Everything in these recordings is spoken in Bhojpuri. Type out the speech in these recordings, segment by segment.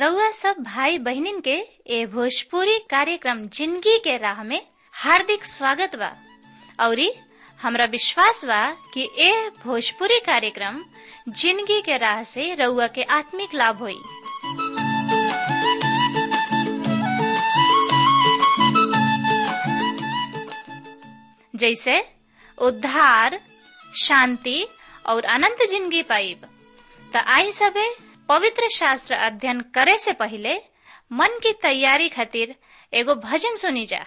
रउआ सब भाई बहिनीन के ए भोजपुरी कार्यक्रम जिंदगी के राह में हार्दिक स्वागत बा औरी हमरा विश्वास बा कि ए भोजपुरी कार्यक्रम जिंदगी के राह से रउआ के आत्मिक लाभ होई जैसे उद्धार शांति और अनंत जिंदगी पाइब त आई सबे पवित्र शास्त्र अध्ययन करे से पहले मन की तैयारी खातिर एगो भजन सुनी जा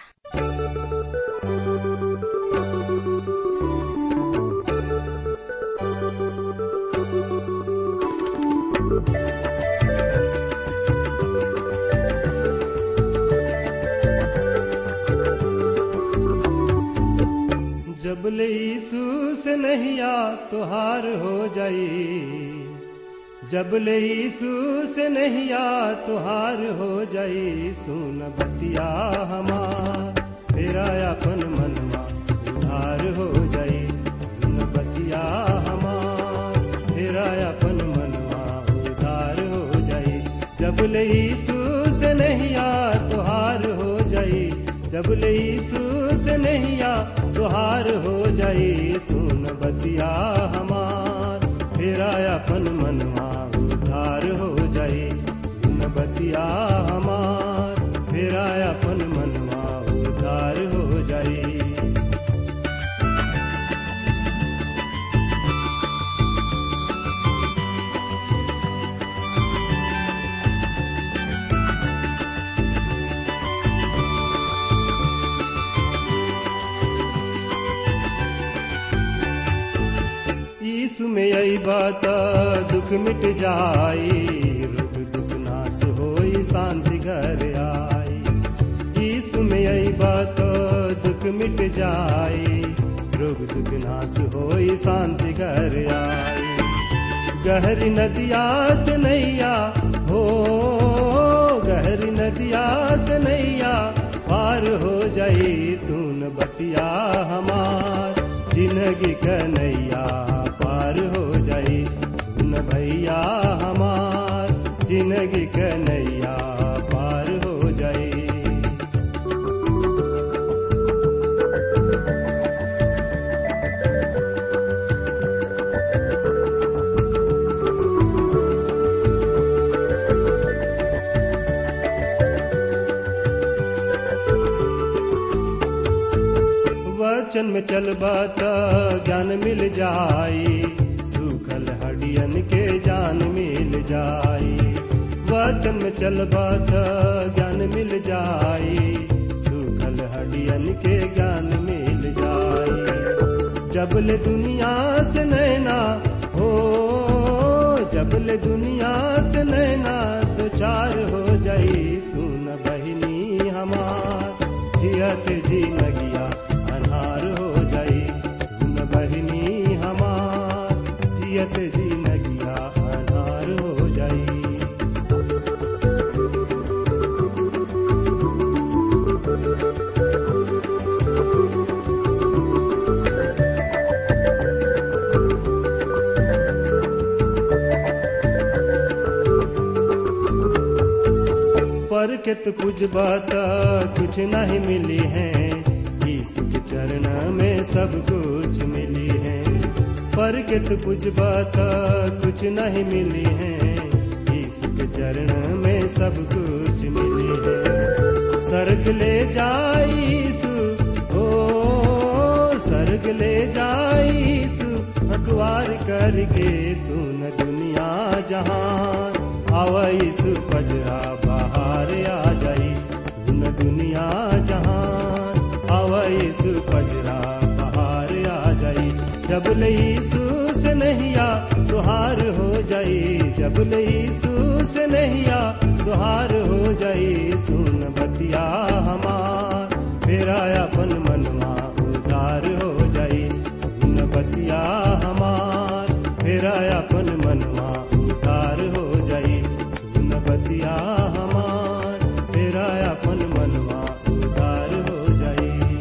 जब ले यीशु से नहिया तुहार हो जाई जब ले यीशु से नहिया तुहार हो जाई सुन बतिया हमार तेरा अपन मनवा उधार हो जाई सुन बतिया हमार तेरा अपन मनवा उधार हो जाई जब ले यीशु से नहिया तुहार हो जाई जब ले यीशु से नहिया तुहार हो जाई सुन बतिया हमार तेरा अपन मनवा उधार हो जाई सुन बतिया हमार तेरा अपन मनवा उधार हो जाई यीशु में आई बात दुख मिट जाई रोग दुख नाश होई शांति घर आई यीशु में आई बात दुख मिट जाई रोग दुख नाश होई शांति घर आई गहरी नदिया से नैया हो गहरी नदिया से नैया पार हो जाई सुन बतिया हमार जिंदगी कन्हैया पार हो जाई सुन भैया हमार जिंदगी कन्हैया पार हो जाई वचन में चलबा त ज्ञान मिल जाई सूखल हडियन के जान मिल जाई वचन में चलबा त ज्ञान मिल जाई सूखल हडियन के ज्ञान मिल जाई जबले दुनिया से नैना हो जबले दुनिया से नैना तो चार हो जाई सुन बहिनी हमार जियत जी नगिया अन्हार हो जाई सुन बहिनी हमार जियत जी नगिया अन्हार हो जाई पर के तो कुछ बात कुछ नहीं मिली है यीशु के चरण में सब कुछ मिली है पर के तो कुछ बात कुछ नहीं मिली है यीशु के चरण में सब कुछ मिली है सर्ग ले जाई यीशु ओ सर्ग ले जाई यीशु अखबार करके सुन दुनिया जहान आवा यीशु पजरा बाहर आ जाई सुन दुनिया जहान आवा यीशु पजरा बाहर आ जाई जब ले यीशु से नहिया तुहार हो जाई जब ले यीशु से नहिया तुहार हो जाई सुन बतिया हमार फेरा अपन मनवा उदार हो जाई सुन बतिया हमार फेरा अपन मनवा उदार हो जाई सुन बतिया हमार फेरा अपन मनवा उदार हो जाई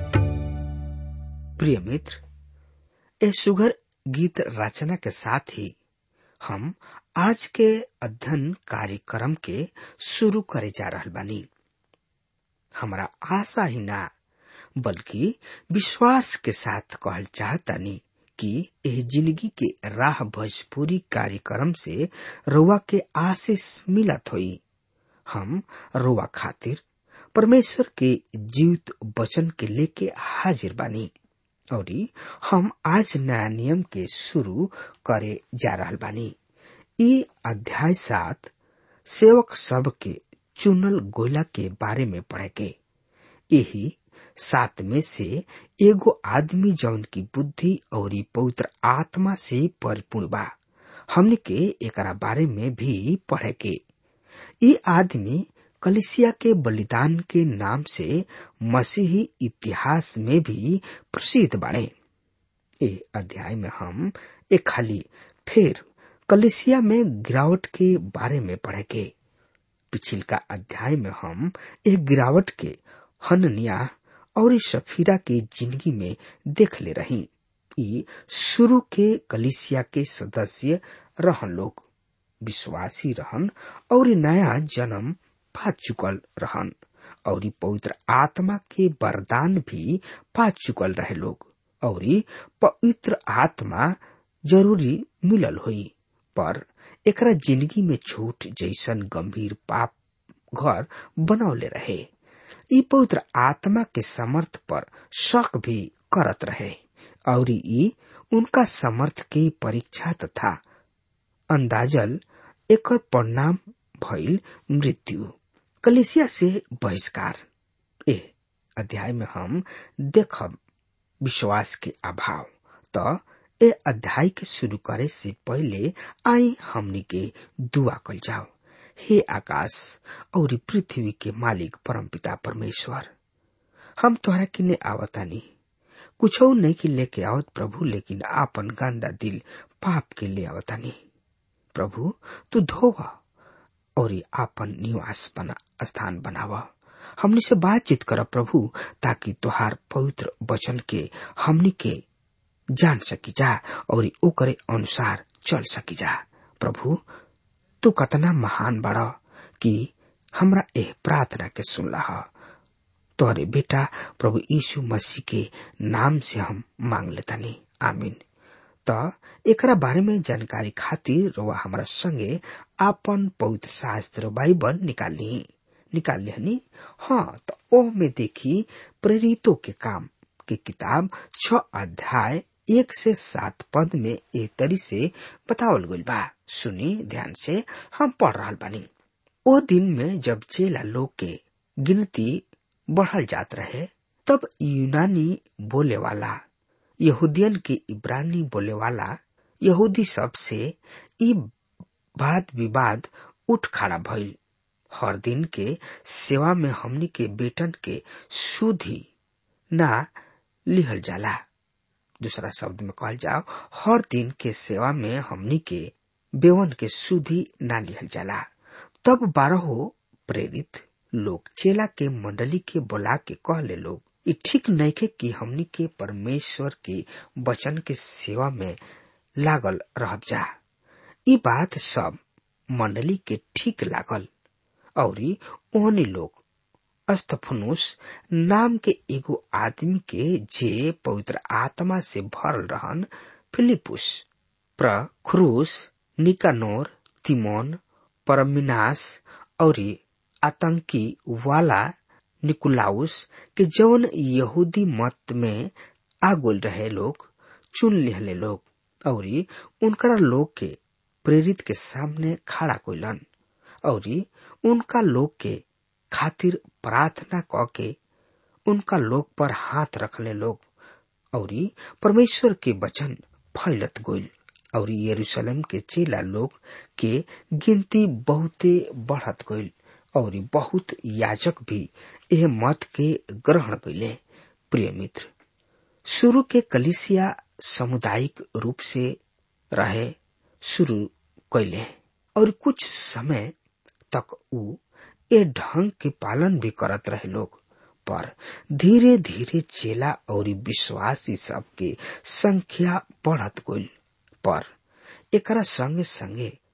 प्रिय मित्र ए सुघर गीत रचना के साथ ही हम आज के अध्ययन कार्यक्रम के शुरू करे जा रहल बानी हमरा आशा ही ना बल्कि विश्वास के साथ कहल चाहतानी कि एह जिंदगी के राह भोजपुरी कार्यक्रम से रुआ के आशीष मिलत होई हम रुआ खातिर परमेश्वर के जीवित वचन के लेके हाजिर बानी और हम आज नया नियम के शुरू करे जा रहल बानी ई अध्याय सात सेवक सब के चुनल गोला के बारे में पढ़े के यही सात में से एगो आदमी जौन की बुद्धि और पवित्र आत्मा से परिपूर्ण बा हमने के एकरा बारे में भी पढ़े के ई आदमी कलिसिया के बलिदान के नाम से मसीही इतिहास में भी प्रसिद्ध बाड़े ए अध्याय में हम एक खाली फिर कलिसिया में गिरावट के बारे में पढ़े के पिछिल का अध्याय में हम एक गिरावट के हननिया और सफीरा के जिंदगी में देख ले रही ई शुरू के कलिसिया के सदस्य रहन लोग विश्वासी रहन और नया जन्म पा चुकल रहन और पवित्र आत्मा के वरदान भी पा चुकल रहे लोग और पवित्र आत्मा जरूरी मिलल हुई पर एकरा जिंदगी में छूट जैसन गंभीर पाप घर बनौले रहे ई पवित्र आत्मा के समर्थ पर शक भी करत रहे और ई उनका समर्थ के परीक्षा तथा अंदाजल एक परिणाम भइल मृत्यु कलिसिया से बहिष्कार ए अध्याय में हम देखब विश्वास के अभाव तो ए अध्याय के शुरू करे से पहले आई हमनी के दुआ कल जाओ हे आकाश और पृथ्वी के मालिक परमपिता परमेश्वर हम तोहरा किने आवतानी कुछ नहीं कि लेके आवत प्रभु लेकिन आपन गंदा दिल पाप के ले आवतानी प्रभु तू धोवा और आपन निवास बना स्थान बनावा हमनी से बातचीत कर प्रभु ताकि तुहार पवित्र वचन के हमनी के जान सकी जा और ओकरे अनुसार चल सकी जा प्रभु तू कतना महान बड़ा कि हमरा एह प्रार्थना के सुनला तोहरे बेटा प्रभु यीशु मसीह के नाम से हम मांग लेतानी आमीन त एकरा बारे में जानकारी खातिर रोवा हमारा संगे आपन पवित्र शास्त्र बाइबल निकाल ली निकाल लिहनी हाँ तो ओह में देखी प्रेरितों के काम की किताब छ अध्याय एक से सात पद में ए तरी से बतावल गइल बा सुनी ध्यान से हम पढ़ रहा बानी ओ दिन में जब चेला लोग के गिनती बढ़ल जात रहे तब यूनानी बोले वाला यहूदियन के इब्रानी बोले वाला यहूदी सब से ई वाद विवाद उठ खड़ा भइल हर दिन के सेवा में हमनी के बेटन के सुधी ना लिहल जाला दूसरा शब्द में कहल जाओ हर दिन के सेवा में हमनी के बेवन के सुधी ना लिहल जाला तब बारहो प्रेरित लोग चेला के मंडली के बुला के कहले लोग ई ठीक नइखे कि हमनी के परमेश्वर के वचन के सेवा में लागल रह जा ई बात सब मंडली के ठीक लागल और ओहनी लोग अस्तफनुस नाम के एगो आदमी के जे पवित्र आत्मा से भरल रहन फिलिपुस प्रखरूस निकानोर तिमोन परमिनास और आतंकी वाला निकुलाउस के जौन यहूदी मत में आगोल रहे लोग चुन लिहले लोग और उनका लोग के प्रेरित के सामने खड़ा कोइलन और उनका लोग के खातिर प्रार्थना क के उनका लोग पर हाथ रखले लोग और परमेश्वर के वचन फैलत गोइल और यरूशलेम के चेला लोग के गिनती बहुते बढ़त गइल और बहुत याजक भी यह मत के ग्रहण कैले प्रिय मित्र शुरू के कलिसिया सामुदायिक रूप से रहे शुरू कैले और कुछ समय तक ऊ ए ढंग के पालन भी करत रहे लोग पर धीरे धीरे चेला और विश्वासी सब के संख्या बढ़त गइल पर एकरा संगे संगे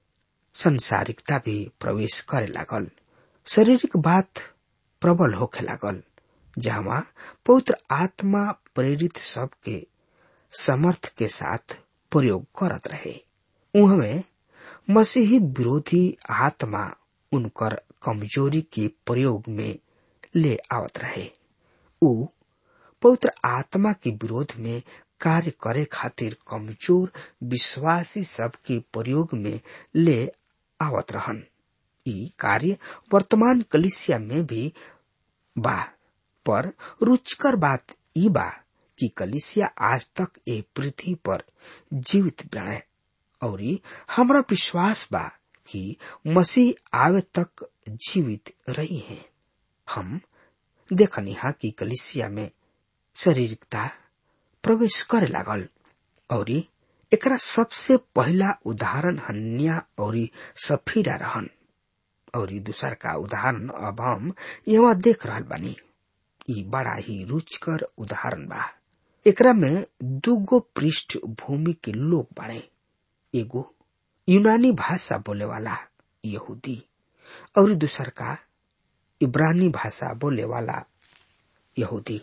संसारिकता भी प्रवेश करे लागल शारीरिक बात प्रबल होखे लागल जहाँ पवित्र आत्मा प्रेरित सबके समर्थ के साथ प्रयोग करत रहे उहमे मसीही विरोधी आत्मा उनकर कमजोरी के प्रयोग में ले आवत रहे उ पवित्र आत्मा के विरोध में कार्य करे खातिर कमजोर विश्वासी सबके प्रयोग में ले आवत रहन ई कार्य वर्तमान कलिसिया में भी बा पर रुचकर बात ई बा कि कलिसिया आज तक ए पृथ्वी पर जीवित बने और हमरा विश्वास बा कि मसीह आवे तक जीवित रही हैं हम देखनी हा कि कलिसिया में शारीरिकता प्रवेश करे लागल और एकरा सबसे पहला उदाहरण हन्या और सफीरा रहन और दूसर का उदाहरण अब हम यहाँ देख रहा बानी ई बड़ा ही रुचकर उदाहरण बा एकरा में दूगो पृष्ठभूमि के लोग बाड़े एगो यूनानी भाषा बोले वाला यहूदी और दूसर का इब्रानी भाषा बोले वाला यहूदी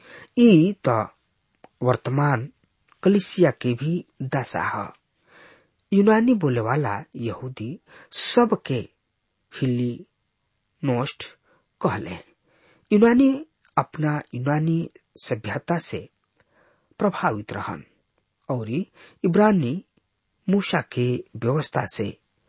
ई तो वर्तमान कलिसिया के भी दशा है यूनानी बोले वाला यहूदी सबके हिली नोस्ट कहले यूनानी अपना यूनानी सभ्यता से प्रभावित रहन और इब्रानी मूसा के व्यवस्था से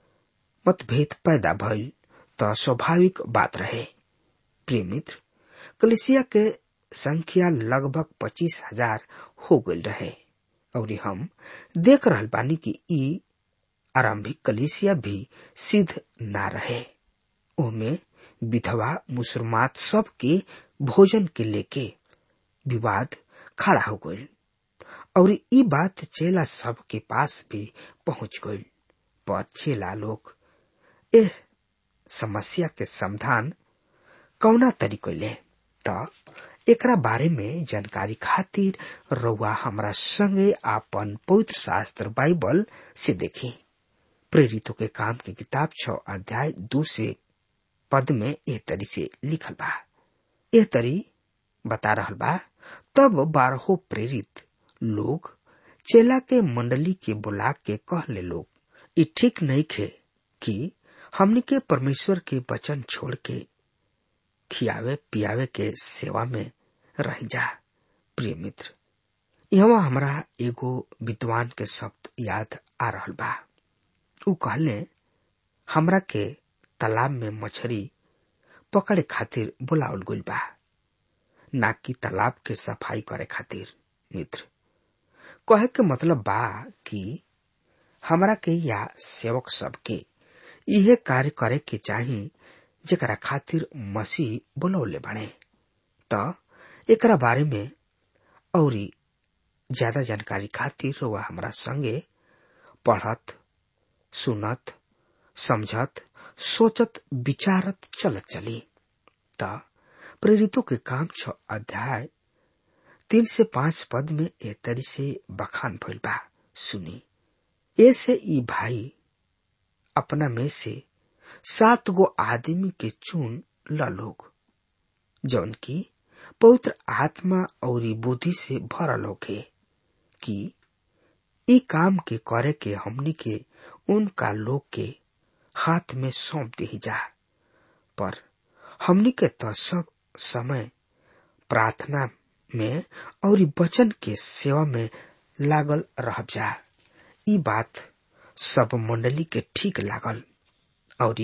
मतभेद पैदा भइल त स्वाभाविक बात रहे प्रिय मित्र कलिसिया के संख्या लगभग पच्चीस हजार हो गई रहे और हम देख रहल बानी कि ई आरंभिक कलिसिया भी सिद्ध ना रहे ओमे विधवा मुसलमान सब के भोजन के लेके विवाद खड़ा हो गई और ई बात चेला सब के पास भी पहुंच गई पर चेला लोग इस समस्या के समाधान कौना तरीके ले त एकरा बारे में जानकारी खातिर रउआ हमरा संगे आपन पवित्र शास्त्र बाइबल से देखी प्रेरितों के काम की किताब छ अध्याय दो से पद में एह तरी से लिखल बा एह तरी बता रहल बा तब बारहो प्रेरित लोग चेला के मंडली के बुला के कहले लोग ई ठीक नहीं खे कि हमनी के परमेश्वर के वचन छोड़ के खियावे पियावे के सेवा में रह जा प्रिय मित्र यहाँ हमरा एगो विद्वान के शब्द याद आ रहल बा उ कहले हमरा के तालाब में मछली पकड़े खातिर बुलावल गइल बा ना कि तालाब के सफाई करे खातिर मित्र कहे के मतलब बा कि हमरा के या सेवक सबके इहे कार्य करे के चाही जेकरा खातिर मसीह बुलौले बने त एकरा बारे में औरी ज्यादा जानकारी खातिर वह हमरा संगे पढ़त सुनत समझत सोचत विचारत चलत चली त प्रेरितों के काम छ अध्याय तीन से पांच पद में ए तरी से बखान भइल बा सुनी ऐसे ई भाई अपना में से सात गो आदमी के चुन ल लोग जौन की पवित्र आत्मा और बुद्धि से भरल होके कि ई काम के करे के हमनी के उनका लोग के हाथ में सौंप दी जा पर हमनी के तो सब समय प्रार्थना में और वचन के सेवा में लागल रह जा ई बात सब मंडली के ठीक लागल और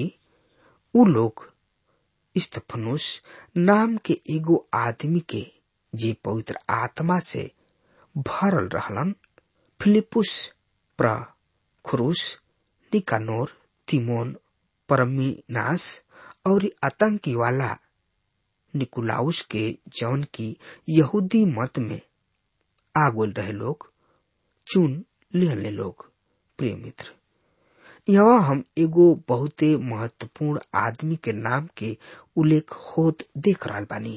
उ लोग इस्तफनुस नाम के एगो आदमी के जे पवित्र आत्मा से भरल रहलन फिलिपुस प्र खुरुस निकानोर तिमोन परमीनास और आतंकी वाला निकुलाउस के जौन की यहूदी मत में आगोल रहे लोग चुन लिहले लोग प्रिय मित्र यहाँ हम एगो बहुते महत्वपूर्ण आदमी के नाम के उल्लेख होत देख रहा बानी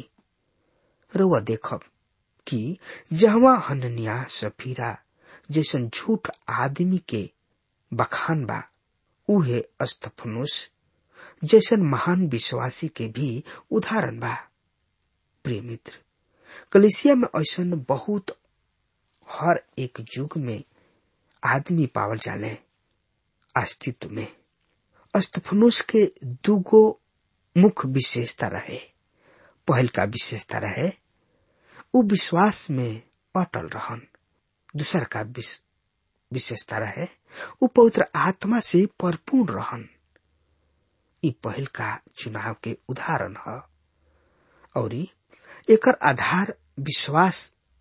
रउआ देखब कि जहवा हननिया सफीरा जैसन झूठ आदमी के बखान बा उहे अस्तफनुस जैसन महान विश्वासी के भी उदाहरण बा प्रिय मित्र कलिसिया में ऐसन बहुत हर एक युग में आदमी पावल जाले अस्तित्व में अस्तफनुस के दूगो मुख्य विशेषता रहे पहल का विशेषता रहे उ विश्वास में अटल रहन दूसर का विशेषता रहे उ पवित्र आत्मा से परिपूर्ण रहन इ पहल का चुनाव के उदाहरण है और एकर आधार विश्वास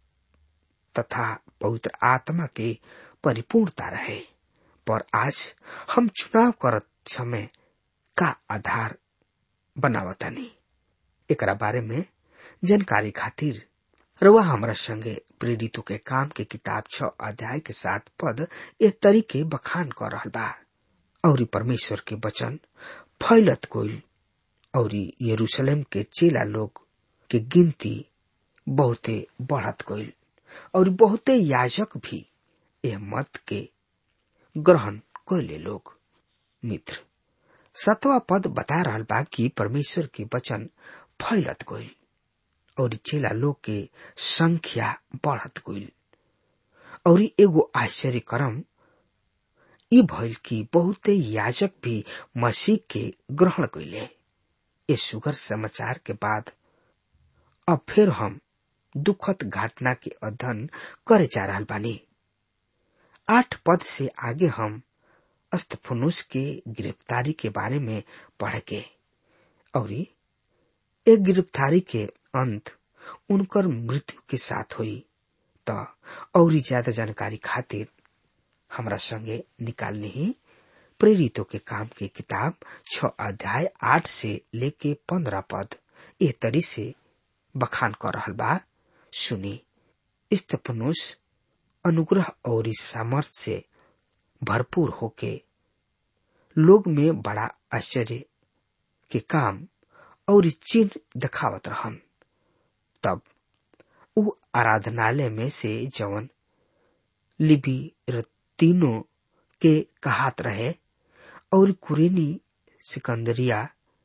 तथा पवित्र आत्मा के परिपूर्णता रहे पर आज हम चुनाव करत समय का आधार बनावतानी एकरा बारे में जानकारी खातिर रवा हमरा संगे प्रेरितों के काम के किताब छ अध्याय के साथ पद ए तरीके बखान कर रहल बा और परमेश्वर के वचन फैलत कोइल और यरूशलेम के चेला लोग के गिनती बहुते बढ़त गईल और बहुते याजक भी यह मत के ग्रहण कैले लोग मित्र सतवा पद बता रहल बा कि परमेश्वर के वचन फैलत गईल और चेला लोग के संख्या बढ़त गईल और एगो आश्चर्य क्रम ई भइल कि बहुते याजक भी मसीह के ग्रहण कैले ये सुगर समाचार के बाद अब फिर हम दुखद घटना के अध्ययन करे जा रहा बानी आठ पद से आगे हम अस्तफनुस के गिरफ्तारी के बारे में पढ़ के और एक गिरफ्तारी के अंत उनकर मृत्यु के साथ हुई त और ज्यादा जानकारी खातिर हमरा संगे निकालने ही प्रेरितों के काम की किताब छ अध्याय आठ से लेके पंद्रह पद ए तरी से बखान कर रहल बा सुनी स्तपनुस अनुग्रह और सामर्थ्य से भरपूर होके लोग में बड़ा आश्चर्य के काम और चिन्ह दिखावत रहन तब उ आराधनालय में से जवन लिबी तीनों के कहात रहे और कुरेनी सिकंदरिया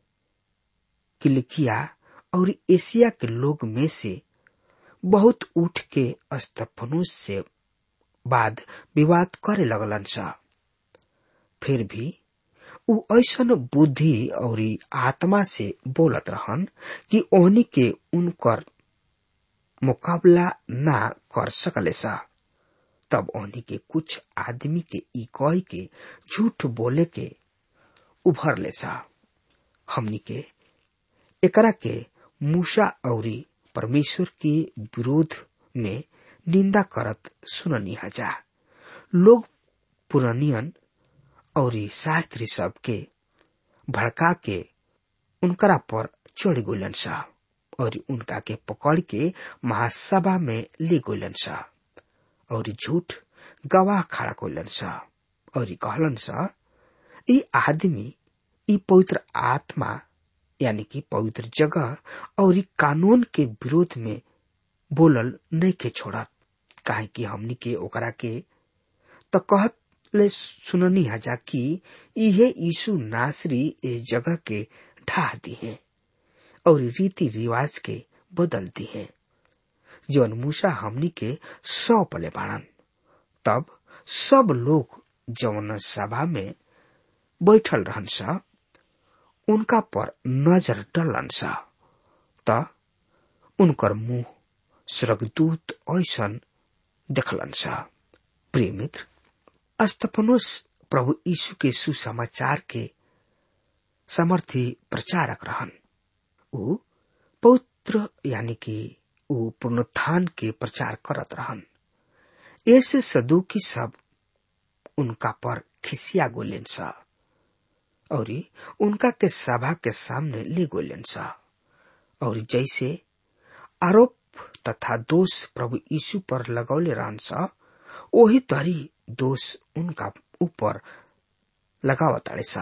किलिकिया और एशिया के लोग में से बहुत उठ के अस्तफनुस से बाद विवाद करे लगलन सा फिर भी उ ऐसन बुद्धि और आत्मा से बोलत रहन कि ओहनी के उनकर मुकाबला ना कर सकले सा तब ओहनी के कुछ आदमी के ई कह के झूठ बोले के उभर ले सा हमनी के एकरा के मूसा और परमेश्वर के विरोध में निंदा करत सुननी हजा लोग पुरानियन और शास्त्री सब के भड़का के उनकरा पर चढ़ गोलन सा और उनका के पकड़ के महासभा में ले गोलन सा और झूठ गवाह खड़ा कोलन सा और कहलन सा ई आदमी ई पवित्र आत्मा यानी कि पवित्र जगह और ई कानून के विरोध में बोलल नहीं के छोड़त काहे कि हमनी के ओकरा के तो कहत ले सुननी हजा कि इहे यीशु नासरी ए जगह के ढाह दी है और रीति रिवाज के बदल दी है जौन मूसा हमनी के सौंप ले बाड़न तब सब लोग जौन सभा में बैठल रहन सा उनका पर नजर डलन सा त उनकर मुंह स्वर्गदूत ऐसन देखलन सा प्रिय मित्र अस्तफनुस प्रभु यीशु के सुसमाचार के समर्थी प्रचारक रहन ऊ पवित्र यानी कि ऊ पुनरुत्थान के प्रचार करत रहन ऐसे सदुकी सब उनका पर खिसिया गोलेन सा और उनका के सभा के सामने ले गोलेन सा और जैसे आरोप तथा दोष प्रभु यीशु पर लगौले रहन सा वही तरी दोष उनका ऊपर लगावताड़े सा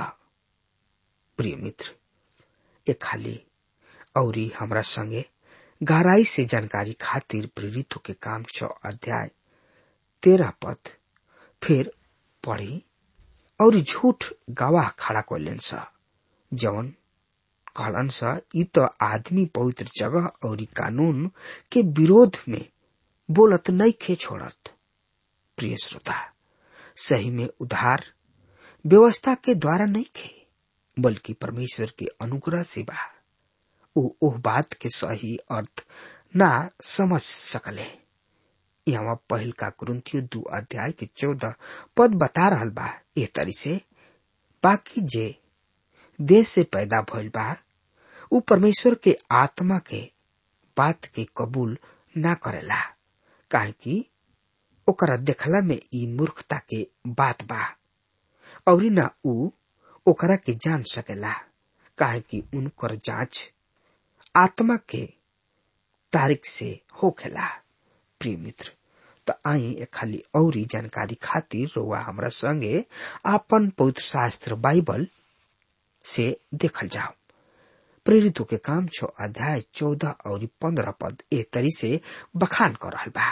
प्रिय मित्र ए खाली और हमरा संगे गहराई से जानकारी खातिर प्रेरितों के काम छ अध्याय तेरह पद फिर पढ़ी और झूठ गवाह खड़ा कैलन स जवन कहलन स ई तो आदमी पवित्र जगह और कानून के विरोध में बोलत नहीं खे छोड़त प्रिय श्रोता सही में उधार व्यवस्था के द्वारा नहीं खे बल्कि परमेश्वर के अनुग्रह से बा ओ ओह बात के सही अर्थ ना समझ सकले यहाँ पहल का कुरुंतियो दू अध्याय के चौदह पद बता रहल बा एह तरी से बाकी जे देश से पैदा भइल बा उ परमेश्वर के आत्मा के बात के कबूल ना करेला काहे कि ओकरा देखला में ई मूर्खता के बात बा और ना उ ओकरा के जान सकेला काहे कि उनकर जांच आत्मा के तारीख से होखेला प्रिय मित्र त आई खाली औरी जानकारी खातिर रोआ हमरा संगे आपन पवित्र शास्त्र बाइबल से देखल जाओ प्रेरितों के काम छो अध्याय चौदह और पंद्रह पद ए तरी से बखान कर रहल बा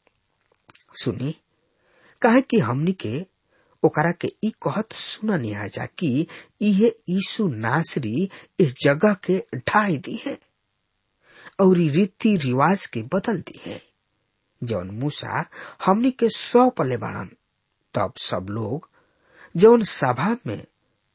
सुनी कहे कि हमनी के ओकरा के ई कहत सुननी जा कि इहे यीशु नासरी इस जगह के ढाई दी है और रीति रिवाज के बदल दी है जौन मूसा हमनी के सौ पले बाड़न तब सब लोग जौन सभा में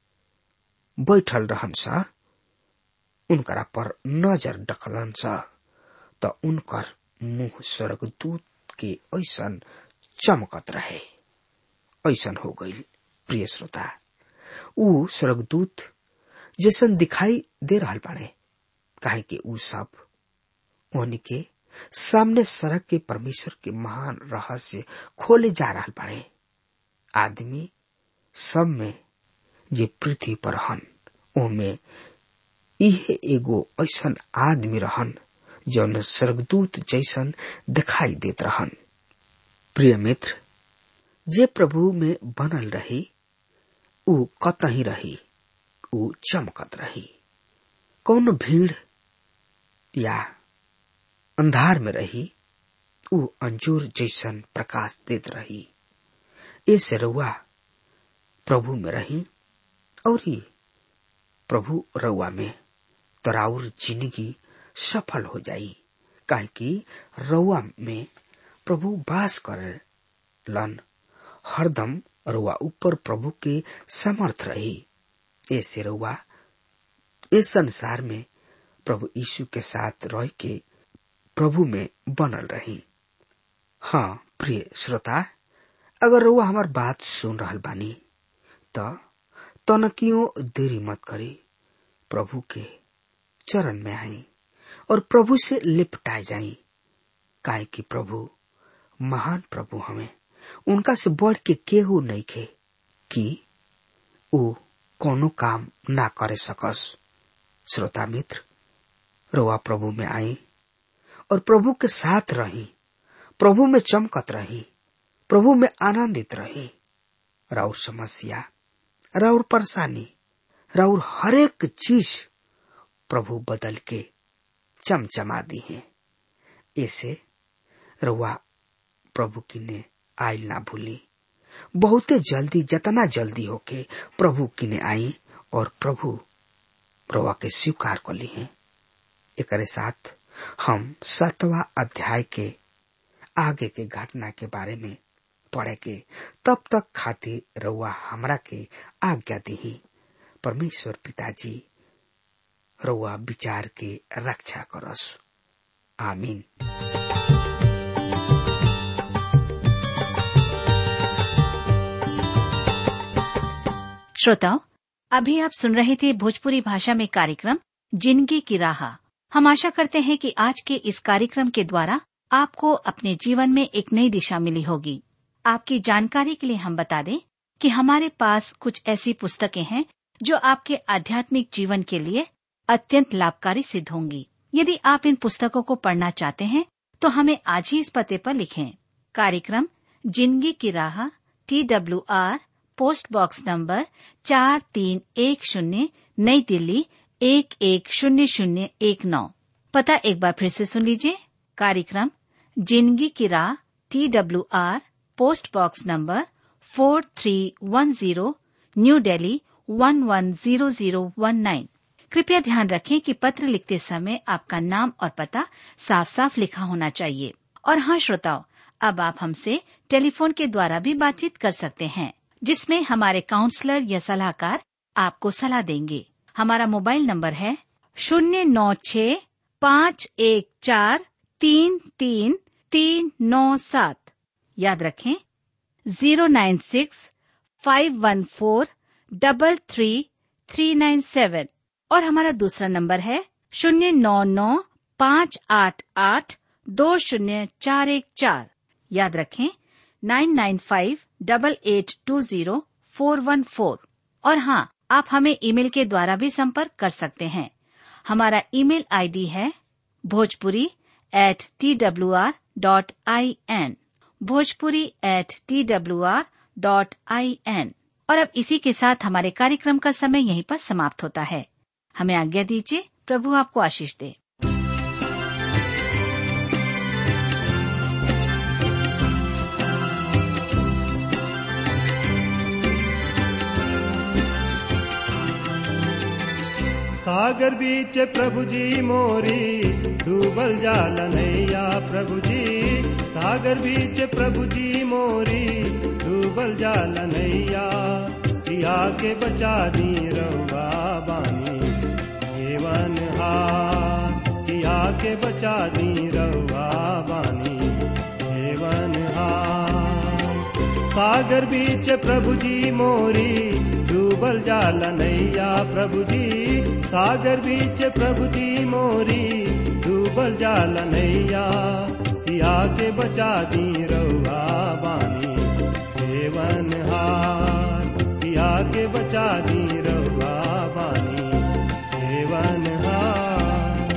बैठल रहन सा उनकरा पर नजर डकलन सा त उनकर मुंह स्वर्गदूत के ऐसन चमकत रहे ऐसन हो गई प्रिय श्रोता ऊ स्वर्गदूत जैसन दिखाई दे रहल बाड़े काहे कि ऊ सब उन्हीं के सामने सड़क के परमेश्वर के महान रहस्य खोले जा रहल बाड़े आदमी सब में जे पृथ्वी पर हन ओमे इहे एगो ऐसन आदमी रहन जौन स्वर्गदूत जैसन दिखाई देत रहन प्रिय मित्र जे प्रभु में बनल रही ऊ कतही रही ऊ चमकत रही कौन भीड़ या अंधार में रही ऊ अंजूर जैसन प्रकाश देत रही ऐसे रउआ प्रभु में रही और ही प्रभु रउआ में तराउर जिंदगी सफल हो जाई काहे कि रउआ में प्रभु वास करे लन हरदम रउआ ऊपर प्रभु के समर्थ रही ऐसे रउआ इस संसार में प्रभु यीशु के साथ रह के प्रभु में बनल रही हाँ प्रिय श्रोता अगर रउआ हमार बात सुन रहल बानी त तनकियों देरी मत करी प्रभु के चरण में आई और प्रभु से लिपटाए जाई काहे कि प्रभु महान प्रभु हमें उनका से बढ़ के केहू नहीं खे कि ऊ कोनो काम ना करे सकस श्रोता मित्र रोआ प्रभु में आई और प्रभु के साथ रही प्रभु में चमकत रही प्रभु में आनंदित रही राउर समस्या राउर परेशानी राउर हरेक चीज प्रभु बदल के चमचमा दी है ऐसे रुआ प्रभु की ने आयल ना भूली बहुते जल्दी जतना जल्दी होके प्रभु की ने आई और प्रभु प्रभु के स्वीकार कर ली है एक साथ हम सातवा अध्याय के आगे के घटना के बारे में पढ़े के तब तक खातिर रउआ हमरा के आज्ञा दी परमेश्वर पिताजी रउआ विचार के रक्षा करस आमीन श्रोताओं अभी आप सुन रहे थे भोजपुरी भाषा में कार्यक्रम जिंदगी की राह हम आशा करते हैं कि आज के इस कार्यक्रम के द्वारा आपको अपने जीवन में एक नई दिशा मिली होगी आपकी जानकारी के लिए हम बता दें कि हमारे पास कुछ ऐसी पुस्तकें हैं जो आपके आध्यात्मिक जीवन के लिए अत्यंत लाभकारी सिद्ध होंगी यदि आप इन पुस्तकों को पढ़ना चाहते हैं तो हमें आज ही इस पते पर लिखें कार्यक्रम जिंदगी की राह T W R post box number चार तीन एक शून्य नई दिल्ली एक एक शून्य शून्य एक नौ पता एक बार फिर से सुन लीजिए कार्यक्रम जिंदगी की राह T W R post box number four three one zero new Delhi one one zero zero one nine कृपया ध्यान रखें कि पत्र लिखते समय आपका नाम और पता साफ साफ लिखा होना चाहिए और हाँ श्रोताओं अब आप हमसे टेलीफोन के द्वारा भी बातचीत कर सकते हैं जिसमें हमारे काउंसलर या सलाहकार आपको सलाह देंगे हमारा मोबाइल नंबर है शून्य नौ छ पाँच एक चार तीन तीन तीन नौ सात याद रखें zero nine six five one four double three three nine seven और हमारा दूसरा नंबर है शून्य नौ नौ पाँच आठ आठ दो शून्य चार एक चार याद रखें nine nine five double eight two zero four one four और हाँ आप हमें ईमेल के द्वारा भी संपर्क कर सकते हैं हमारा ईमेल आईडी है Bhojpuri at T W R dot I N Bhojpuri at T W R dot I N और अब इसी के साथ हमारे कार्यक्रम का समय यहीं पर समाप्त होता है हमें आज्ञा दीजिए प्रभु आपको आशीष दे सागर बीच प्रभु जी मोरी डूबल जाल नैया प्रभु जी सागर बीच प्रभु जी मोरी डूबल जाल नैया पिया के बचा दी रउआ बानी हेवन हार पिया के बचा दी रउआ बानी हेवन हार सागर बीच प्रभु जी मोरी डूबल जाल नैया प्रभु जी सागर बीच प्रभु जी मोरी डूबल जाल नैया पिया के बचा दी रउआ बानी देवन हार पिया के बचा दी रउआ बानी देवन हार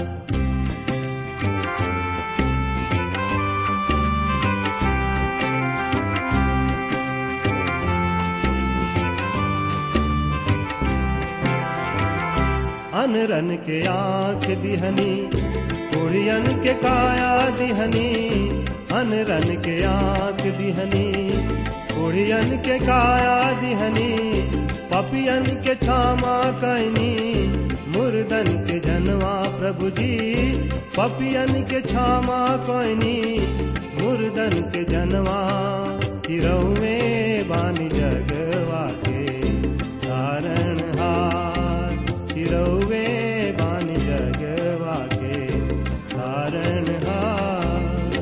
अनरन के आंख दिहनी कुड़ियन के काया दिहनी अनरन के आंख दिहनी कुड़ियन के काया दिहनी पपियन के छामा कैनी मुर्दन के जनवा प्रभु जी पपियन के छामा कैनी मुर्दन के जनवा तिरौवे बानी जगवा के कारण हार तिरौवे बानी जगवा के कारण हार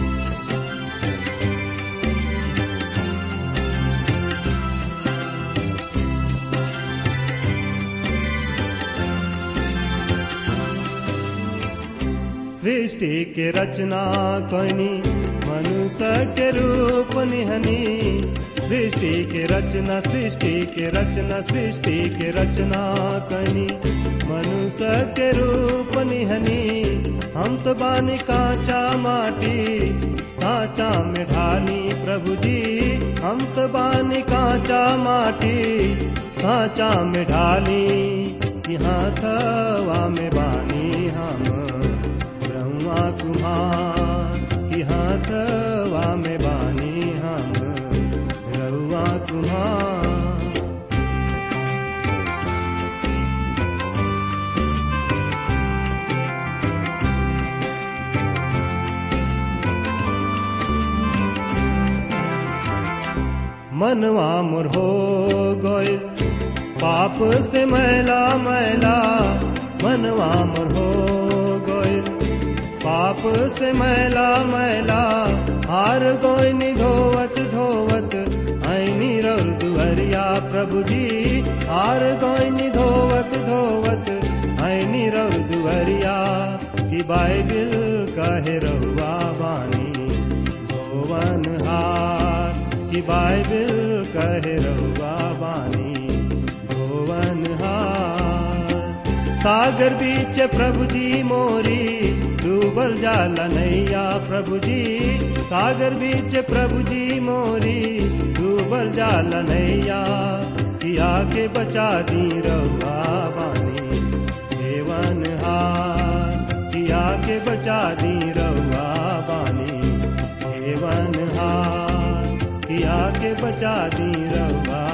सृष्टि के रचना कनी मनुष्य के रूप निहनी सृष्टि के रचना सृष्टि के रचना सृष्टि के रचना कनी मनुष्य के रूप निहनी हम तो बानी कांचा माटी साचा में ढाली प्रभु जी हम तो बानी कांचा माटी साचा में ढाली यहाँ थवा में बानी हम ब्रह्मा कुमार यहाँ थवा में बानी हम रउआ कुमार मनवा मोर हो गइल पाप से मैला मैला मनवा मोर हो गइल पाप से मैला मैला हार गोइनी धोवत धोवत ऐनी रौर दुहरिया प्रभु जी हार गोइनी धोवत धोवत ऐनी रौर दुहरिया की बाइबिल कहे रहुआ बानी धोवन हार की बाइबिल कहे रहुआ बानी धोवन हार सागर बीच प्रभु जी मोरी डूबल जाला नैया प्रभु जी सागर बीच प्रभु जी मोरी डूबल जाला नैया किया के बचा दी रहुआ बानी देवन हार किया के बचा दी रहुआ बानी देवन हार किया के बचा दी रहुआ